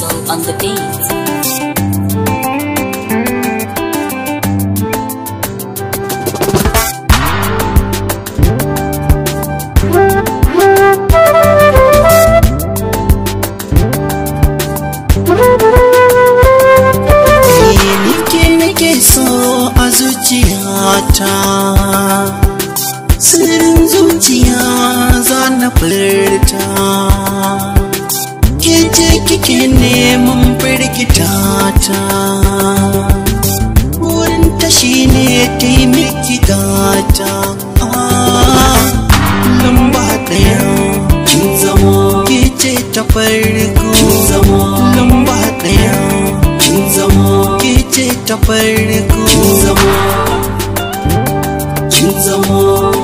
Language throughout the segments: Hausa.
Faisal on the beat. nike nake so a zuciyata sirrin zuciya za na furta ke ce kike neman firgita ta wurin tashi ne taimaki gata lamba ɗaya kin zamo ke ce ta farko kin zamo lamba ɗaya kin zamo ke ce ta farko kin zamo kin zamo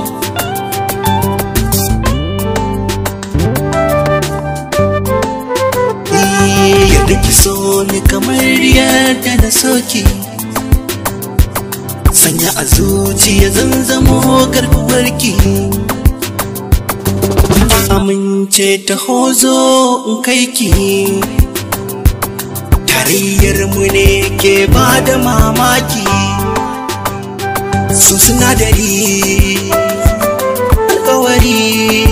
yadda ki so ni kamar yadda na soki sanya a zuciya zan zamo garkuwarki amince ta hozo in kai ki tarayyar mu ne ke ba da mamaki su sinadari alkawari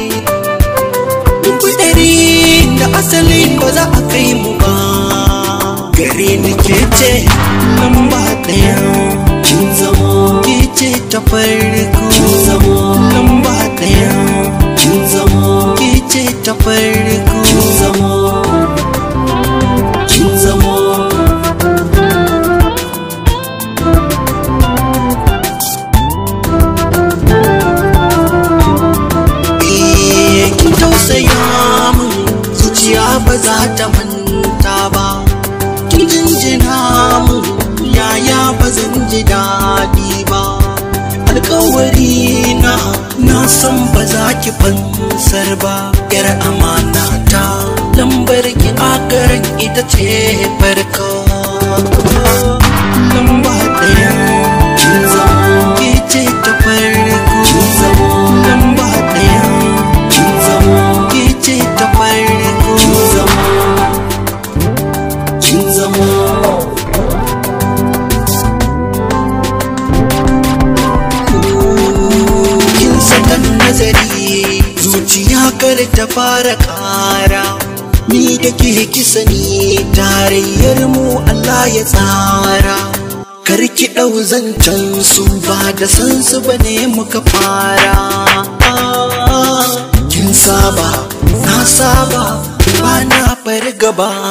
kudari da asali ba za a kai mu ba gare ni ke ce lamba ɗaya kin zamo ke ce ta farko kin zamo lamba ɗaya kin zamo ke ce ta farko kin zamo kin zamo Eh, kin tausaya min zuciya ba za ta manta ba kin jinjina min yaya ba zan ji daɗi ba alkawari na na san ba za ki fansar ba yar amana ta lambar ki akaran ita ce farko lamba ɗaya kin zamo ke ce ta farko kin zamo lamba ɗaya kin zamo ke ce ta farko kin zamo kin zamo kin sakan nazari zuciya kar ta fara kara ni da ke kisa ni tarayyar mu Allah ya tsara kar ki ɗau zancen su ba da san su bane muka fara kin saba na saba ba na fargaba